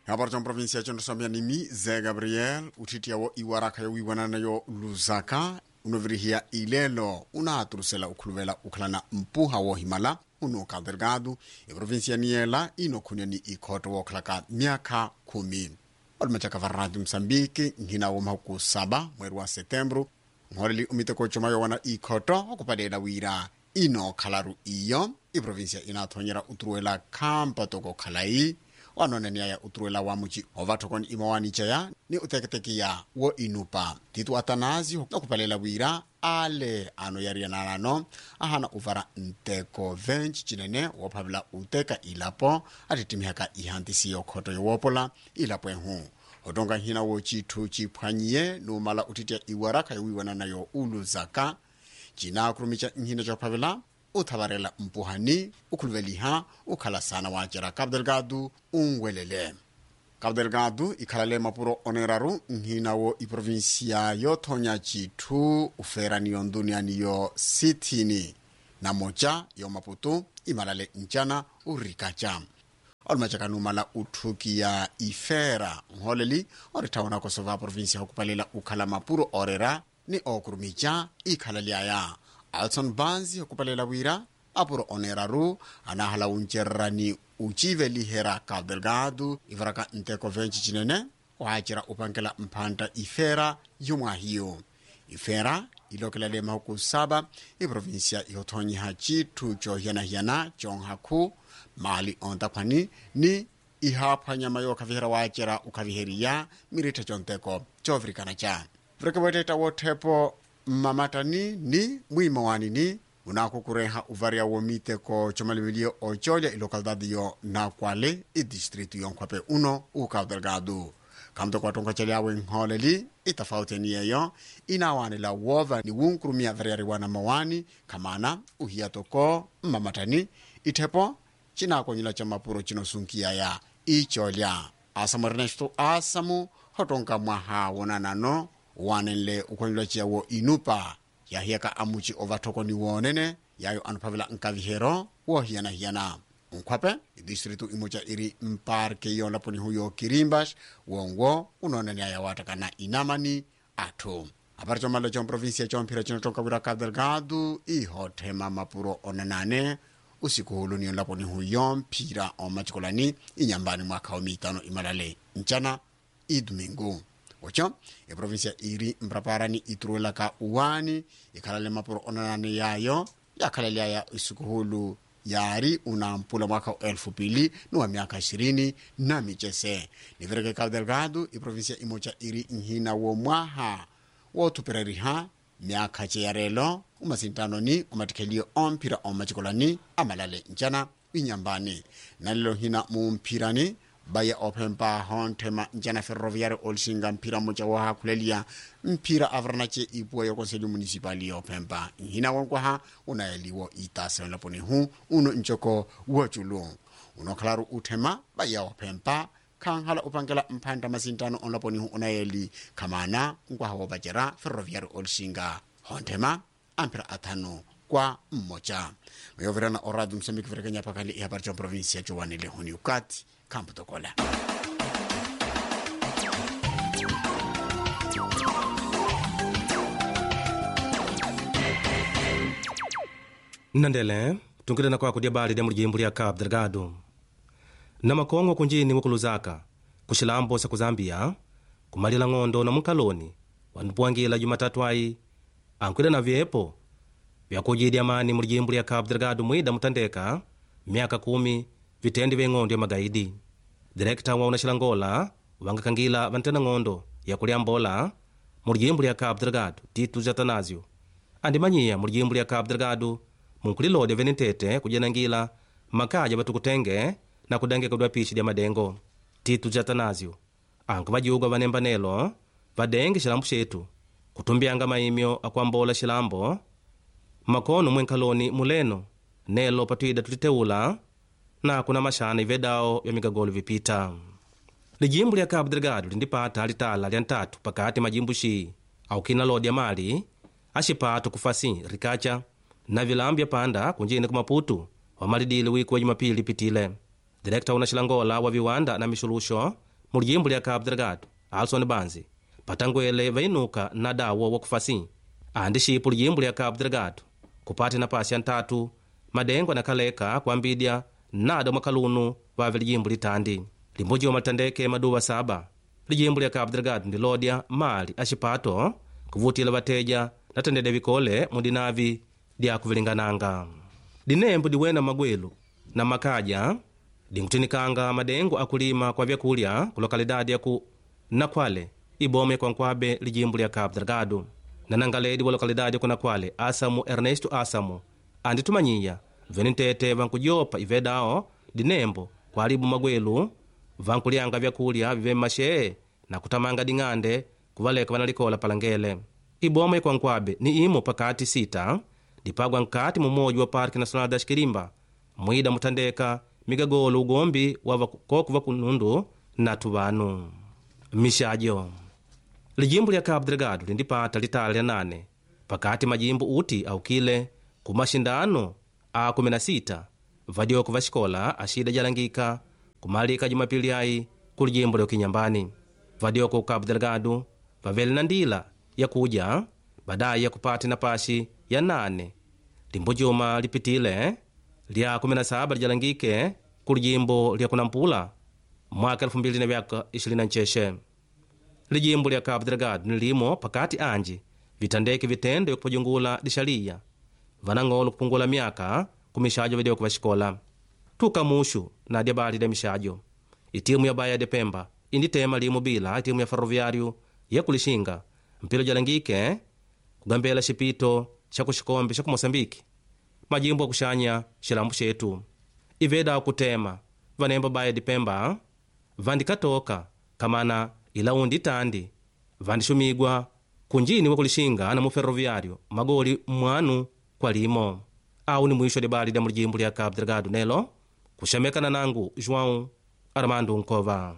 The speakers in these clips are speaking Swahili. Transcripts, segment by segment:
habari tša provinsi ya tšonoswamya nimi ze gabriel uthitiawo iwaraka yo wiwananayo luzaka unovirihia ilelo una aturusela ukhuluvela ukhalana mpuha wo himala uno kadelgado iprovinsi ya niela inokhunya ni ikhoto wookhalaka myakha khumi olumacaka va radio moçambique nhina wo mahuku saba mweri wa setembro nholeli umiteko comayo wana ikhoto okupalela wira inokhalaru iyo iprovinsia inathonyera uturuwela khampa toko khalai wanonaniaya uturuwela wa muci ovathokoni imawaniceya ni uteketekiya wo inupa titu atanasi okupalela wira ale ano yariyanalano ahana uvara nteko venci cinene woophavela uteka ilapo atittimihaka ihantisiyo khoto yowoopola ilapo ehu otonga nhina wo cithu ciphwanyiye nuumala uthitya iwarakha yowiwananayo uluzaka cina kurumica nhina coophavela uthavarela mpuhani ukhuluveliha ukhala sana wacera cabo delgado unwelele cabo delgado ikhalale mapuro oneraru nhina wo iprovinsia yothonya cithu uferaniyo ndunianiyo sithini na moca yo maputu imalale ncana urikaca olumacakanumala uthukiya ifera nholeli oritthawona kosova provinsia okupalela ukhala mapuro orera ni okurumica ikhalaliaya alson banzi okupalela wira apuro oneraru anahala uncererani ucivelihera cabo delgado ivaraka nteko venci cinene waacira upankela mphanta ifera yomwahiyo ifera ilokelale mahuku saba iprovinsia ihothonyiha cithu cohiyanahiyana conhakhu mali ontaphwani ni ihaphwanyama yookhavihera waacera ukhaviheriya miritha conteko covirikana ca virikewettetta wothepo mmamatani ni mwiimawanini unakukureha uvariya womiteko comaliveliye ocolya ilocalidade yo nakwale idistritu yonkhwape uno ucabo delgado kamto kwatonka celiawe nholeli itafauteniyeyo inawanela wova ni wunkurumia variariwana mawani khamana uhiya toko mmamatani ithepo cinakonyela ca mapuro cinosunkiyaya icolya asamu ernesto asamu hotonka mwaha wonanano wanenle ukhonyelwa ciyawo inupa yahiyaka amuci ovathokoni woonene yayo anuphavela nkavihero woohiyanahiyana nkhwape idistritu imuca iri mparke yoolaponi huyo kirimbas wonwo unooneniaya waatakana inamani atthu apari comalo comprovinsia comphira cinotonkawira cabo delgado ihothema mapuro onanane usiku huluni yonlaponi huyo mphira omacikolani inyambani mwakha omiitano imalale ncana idomingo oco iprovinsia iri mpraparani ituruwelaka uwani ikhalale mapuro onanane yayo yakhalaliaya isikuhulu yari unampula mwaka wa elfu pili ni wa miaka ishirini na micese nivireke cabo delgado iprovinsia imoca iri nhina wo mwaha woothupereriha myakha ceyarelo umasintanoni omatikhelio omphira omacikolani amalale ncana inyambani nalelo hina mumphirani baya ophempa honthema ncana ferroviário olsinga mphira moca wohakhuleliya mphira avaranace ipuwa yo conselho municipal yophempa nhina wonkwaha unayeliwo itaseonlaponi hu uno ncoko woculu unokhalaru uthema baya ophempa khanhala upankela mphanta masintano onlaponi hu unayeli khamana nkwaha wopacera ferroviário olsinga honthema amphira athanu kwa mmoca mayovirana orado msambiki virekenya pakali ihapari ca provinsia cowanele huni ukati kampo tokola nnandele tungilena kwako dyabali lya mulijimbo lya cabo delgado na makongo kunjini mukuluzaka kuxilambo sa kuzambia kumalila ng'ondo na munkaloni wandipuwangila jumatatu ayi ankwila na vyepo vyakujidya mani mulijimbo lya cabo delgado mwida mutandeka myaka kumi vitendi vye ng'ondo ya magaidi direkta wa unaxilangola vangakangila vantena ng'ondo yakulyambola mulijimbo lya cabo delgado titu jatanazio andimanyiya mulijimbo lya cabo delgado munkulilodya venentete kujenangila makaja vatukutenge na kudengekedwa pishi lya madengo titu jatanazio anku vajiugwa vanembanelo vadenge xilambo xetu kutumbyanga maimyo akuambola xilambo makono mwenkhaloni muleno nelo patwida tuliteula na kuna maxana ivedao vya migagolo vipita lijimbo lya cabo delgado lindipata litala lya ntatu pakati majimbo xi aukina lodya mali axipato kufasi rikaca na vilambu vya panda kunjini ku maputu wamalidile wiku wa jumapili lipitile direkta una xilangola wa viwanda na mixuluxo mu lijimbo lya cabo delgado alson banzi patangwele vainuka na dawo wa kufasi andi xipu lijimbo lya cabo delgado kupati napasi ya ntatu madengo nakaleka kuambidya nada mwakalunu vave lijimbo litandi limbujoma litandeke maduva saba lijimbo lya cabo delgado ndilodya mali axipato kuvutila vateja natendede vikole mudinavi lyakuvilingananga dinembo diwena magwelu na makaja dinkutinikanga madengo akulima kwa vyakulya ku lokalidadi yaku nakwale ibome kwa nkwabe lijimbo lya cabo delgado nanangaledi wa lokalidadi yaku nakwale asamu ernesto asamu anditumanyiya veni ntete vankujopa ivedao dinembo kwalibu magwelu vankulyanga vyakulya vive mmashe na kutamanga ding'ande kuvaleka vanalikola palangele iboma ikwa nkwabe ni imo pakati sita dipagwa nkati mumoji wa parki nacional da xikilimba mwida mutandeka migagolo ugombi wava kokuva kunundu natu vanu mixajo lijimbo lya cabo delgado lindipata litala lya nane pakati majimbo uti aukile ku maxindano a 16 vadyoku va xikola axida jalangika kumalika jumapili ai ku lijimbo lya kinyambani vadyoku ku cabo delgado vavele na ndila yakuja badayi yakupati napaxi ya nane limbujuma lipitile lya 17 lijalangike ku lijimbo lya kunampula mwaka 2026 lijimbo lya cabo delgado ni limo pakati anji vitandeke vitendo yakupajungula dixaliya vanang'olo kupungula myaka ku mixajo vidyoku va xikola tuka muxu na dyabali dya mixajo itimu ya baya de pemba inditema limo bila itimu ya ferroviário yakulixinga mpilo jalangike kugambela xipito xa ku xikombe xa ku moçambike majimbo akuxanya xilambu xetu iveda kutema vanemba baya de pemba vandikatoka kamana ilaundi tandi vandixumigwa kunjini wakulixinga na mu ferroviário magoli mmwanu kwa limo awu ni mwisho debali dya mulijimbo lya cabo delgado nelo kuxamekana nangu joão armando nkova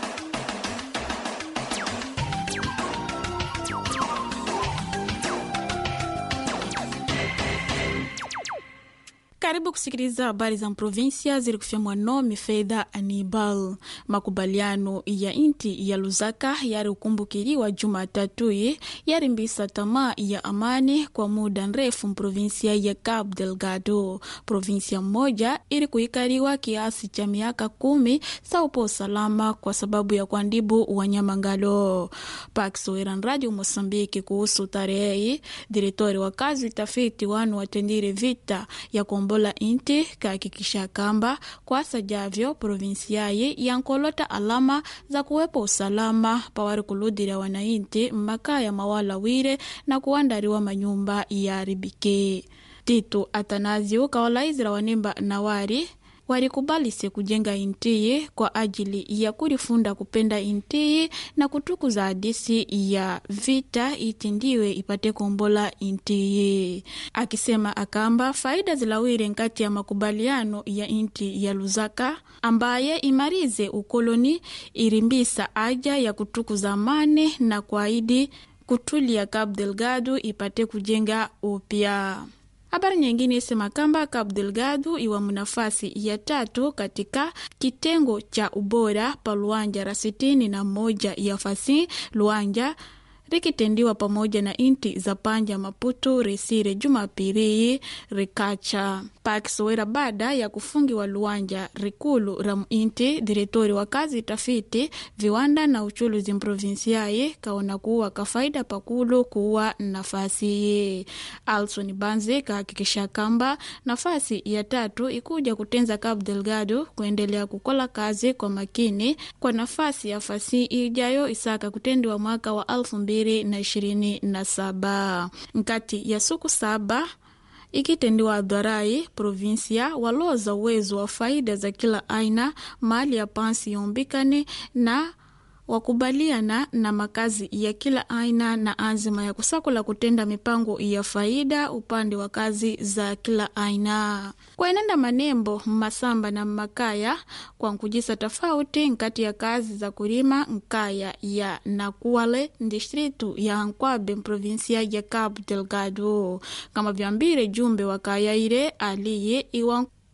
Karibu kusikiliza habari za provinsia zilikufyamwa nome Fedha Anibal. Makubaliano ya inti ya Lusaka yari ukumbukiliwa Jumatatu yarimbisa tamaa ya amani kwa muda mrefu mprovinsia ya Cabo Delgado. Provinsia moja ili kuikaliwa kiasi cha miaka kumi saupo usalama kwa sababu ya kuandibu wanyamangalo. Pakisoeran Radio Mosambiki kuhusu tarehe, direktori wa kazi tafiti wanu watendire vita ya kombola inti kahakikisha kamba kwasa javyo provinsiayi yankolota alama za kuwepo usalama pawari kuludira wanainti mmakaya mawala wire na kuandariwa manyumba yaribike titu atanazio kawalaizira wanemba nawari warikubalise kujenga intiyi kwa ajili ya kulifunda kupenda intiyi na kutukuza hadisi ya vita itindiwe ipate kombola intiyi akisema akamba faida zilawire nkati ya makubaliano ya inti ya Lusaka ambaye imarize ukoloni irimbisa aja ya kutukuza amani na kwaidi kutulia Cabo Delgado ipate kujenga upya. Habari nyingine isema kamba Cabo Delgado iwa nafasi ya tatu katika kitengo cha ubora pa luanja ra sitini na moja ya fasi luanja rikitendiwa pamoja na inti za Panja, Maputo, Resire, Jumapili, Rikacha pakisowera baada ya kufungiwa luanja rikulu ra muinti. Diretori wa kazi tafiti viwanda na uchuluzi mprovinsiayi kaona kuwa kafaida pakulu kuwa nafasi ye. Alson Banzi kahakikisha kamba nafasi ya tatu ikuja kutenza Cabo Delgado kuendelea kukola kazi kwa makini kwa nafasi ya fasi ijayo isaka kutendiwa mwaka wa alfu mbili na ishirini na saba nkati ya suku saba ikitendiwa adharai provinsia waloza uwezo wa faida za kila aina mali ya pansi yombikane na wakubaliana na makazi ya kila aina na azima ya kusakula kutenda mipango ya faida upande wa kazi za kila aina kwaenenda manembo masamba na makaya kwa nkujisa tofauti nkati ya kazi za kulima nkaya ya nakuale distritu ya nkwabe provinsia ya Cabo Delgado kama vyambire jumbe wa kaya ile aliye iwa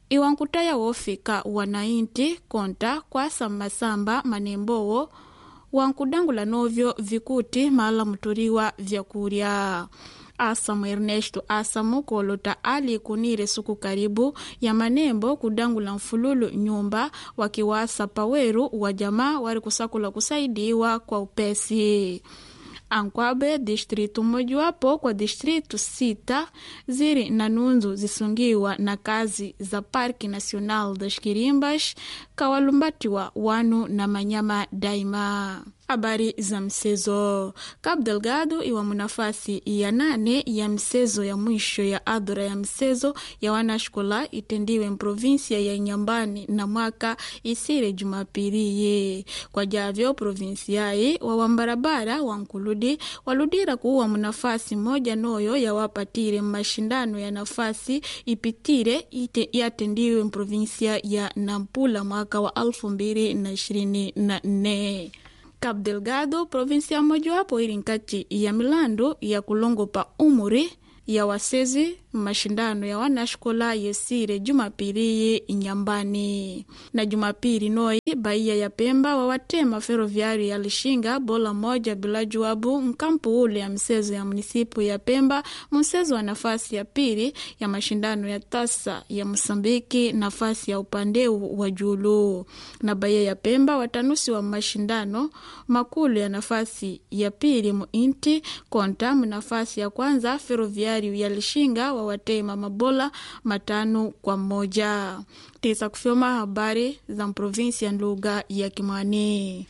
iwankutaya wofika wanainti konta kwasa masamba manembowo wankudangula novyo vikuti mala muturiwa vyakurya asamu ernesto asamu kolota ali kunire suku karibu ya manembo kudangula mfululu nyumba wakiwasa paweru wa jamaa wari kusakula kusaidiwa kwa upesi ankwabe distritu mojawapo kwa distritu sita ziri na nunzu zisungiwa na kazi za parki nacional das kirimbas kawalumbatiwa wanu na manyama daima habari za msezo cabo delgado iwa munafasi ya nane ya msezo ya mwisho ya adhura ya msezo ya wanashkola itendiwe mprovinsia ya nyambani na mwaka isire jumapiliye kwa javyo provinsiai wawambarabara wankuludi waludira kuwa munafasi moja noyo yawapatire mashindano ya nafasi ipitire ite yatendiwe mprovinsia ya nampula mwaka wa alfu mbili na ishirini na nne Cabo Delgado, provinsia mojawapo ili nkati ya milandu ya kulongopa umuri ya wasezi mashindano ya wanashkola yesire jumapili inyambani na jumapili noi baia ya pemba wawatema feroviari ya lishinga bola moja bila juabu nkampu ule ya msezo ya munisipu ya pemba msezo wa nafasi ya pili ya mashindano ya tasa ya mosambiki nafasi ya upandeu wa julu na baia ya pemba watanusi wa mashindano makulu ya nafasi ya pili muinti konta nafasi ya kwanza feroviari ya lishinga wawatema mabola matano kwa moja tisa kufyoma habari za mprovinsi ya lugha ya Kimwani.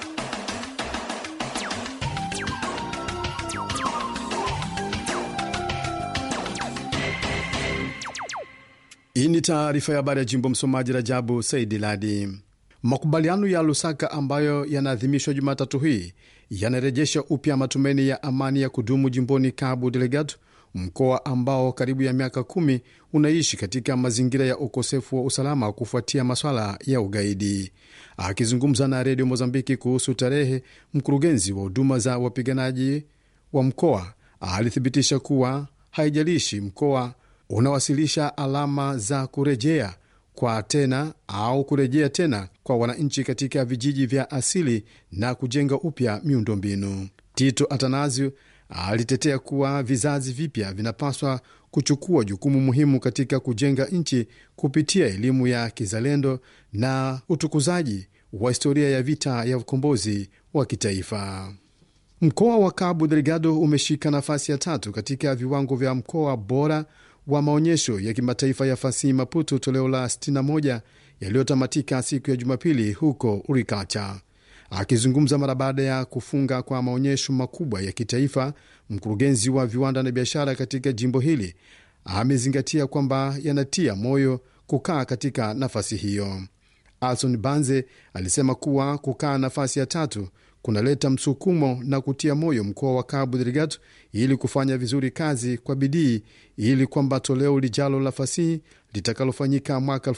Hii ni taarifa ya habari ya jimbo. Msomaji Rajabu Saidi Ladi. Makubaliano ya Lusaka ambayo yanaadhimishwa Jumatatu hii yanarejesha upya matumaini ya amani ya kudumu jimboni Cabo Delgado, mkoa ambao karibu ya miaka kumi unaishi katika mazingira ya ukosefu wa usalama kufuatia maswala ya ugaidi. Akizungumza na redio Mozambiki kuhusu tarehe, mkurugenzi wa huduma za wapiganaji wa mkoa alithibitisha kuwa haijalishi mkoa unawasilisha alama za kurejea kwa tena au kurejea tena kwa wananchi katika vijiji vya asili na kujenga upya miundombinu. Tito Atanasio alitetea kuwa vizazi vipya vinapaswa kuchukua jukumu muhimu katika kujenga nchi kupitia elimu ya kizalendo na utukuzaji wa historia ya vita ya ukombozi wa kitaifa. Mkoa wa Cabo Delgado umeshika nafasi ya tatu katika viwango vya mkoa bora wa maonyesho ya kimataifa ya fasihi Maputo toleo la 61 yaliyotamatika siku ya Jumapili huko Urikacha. Akizungumza mara baada ya kufunga kwa maonyesho makubwa ya kitaifa, mkurugenzi wa viwanda na biashara katika jimbo hili amezingatia kwamba yanatia moyo kukaa katika nafasi hiyo. Alson Banze alisema kuwa kukaa nafasi ya tatu kunaleta msukumo na kutia moyo mkoa wa Cabo Delgado ili kufanya vizuri kazi kwa bidii ili kwamba toleo lijalo la fasihi litakalofanyika mwaka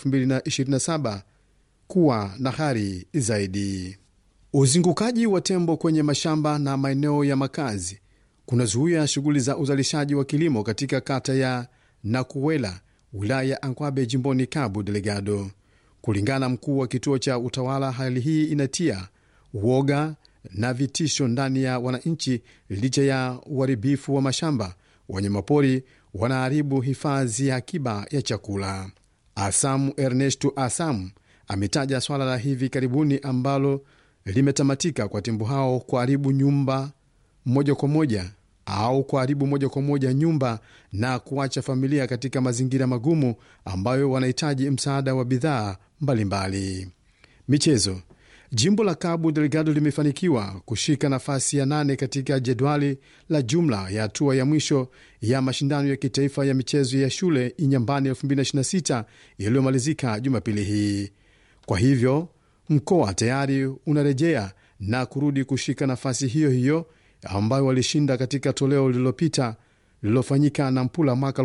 2027 kuwa na hari zaidi. Uzingukaji wa tembo kwenye mashamba na maeneo ya makazi kunazuia shughuli za uzalishaji wa kilimo katika kata ya Nakuwela, wilaya ya Ankwabe, jimboni Cabo Delgado. Kulingana na mkuu wa kituo cha utawala, hali hii inatia uoga na vitisho ndani ya wananchi. Licha ya uharibifu wa mashamba, wanyamapori wanaharibu hifadhi ya akiba ya chakula. Asamu Ernesto Asamu ametaja swala la hivi karibuni ambalo limetamatika kwa tembo hao kuharibu nyumba moja kwa moja au kuharibu moja kwa moja nyumba na kuacha familia katika mazingira magumu ambayo wanahitaji msaada wa bidhaa mbalimbali. Michezo. Jimbo la Cabo Delgado limefanikiwa kushika nafasi ya nane katika jedwali la jumla ya hatua ya mwisho ya mashindano ya kitaifa ya michezo ya shule Inyambani 2026 yaliyomalizika Jumapili hii. Kwa hivyo mkoa tayari unarejea na kurudi kushika nafasi hiyo hiyo ambayo walishinda katika toleo lililopita lililofanyika na Mpula mwaka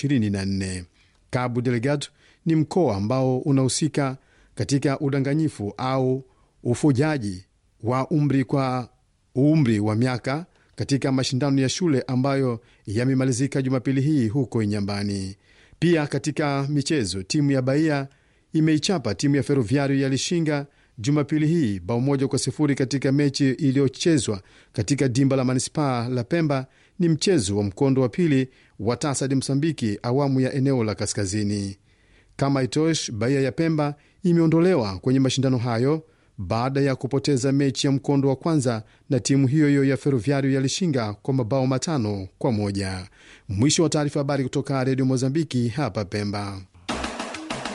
2024. Cabo Delgado ni mkoa ambao unahusika katika udanganyifu au ufujaji wa umri kwa umri wa miaka katika mashindano ya shule ambayo yamemalizika Jumapili hii huko Inyambani. Pia katika michezo, timu ya Bahia imeichapa timu ya Ferroviario ya Lishinga Jumapili hii bao moja kwa sifuri katika mechi iliyochezwa katika dimba la manispaa la Pemba. Ni mchezo wa mkondo wa pili wa TASAD Msambiki awamu ya eneo la kaskazini. Kama itosh, Bahia ya Pemba imeondolewa kwenye mashindano hayo baada ya kupoteza mechi ya mkondo wa kwanza na timu hiyo hiyo ya Ferroviario ya Lishinga kwa mabao matano kwa moja. Mwisho wa taarifa. Habari kutoka Redio Mozambiki hapa Pemba.